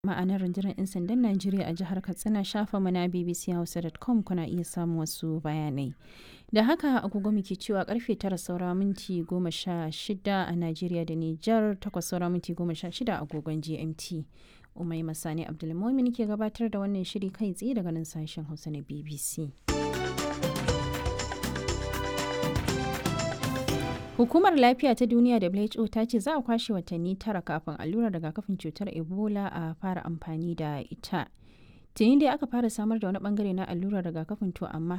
ma'anar rundunar 'yan sandan Najeriya a jihar Katsina shafa na bbchausa.com kuna iya samun wasu bayanai. Da haka agogo muke cewa karfe tara saura minti goma sha shida a Najeriya da Nijar takwas saura minti goma sha shida agogon GMT. Umai Masani Abdulmumin ke gabatar da wannan shiri kai tsaye daga nan sashen Hausa na BBC. Hukumar Lafiya ta Duniya WHO ta ce za a kwashe watanni tara kafin allurar rigakafin cutar Ebola a fara amfani da ita. Tuni dai aka fara samar da wani bangare na allurar rigakafin to amma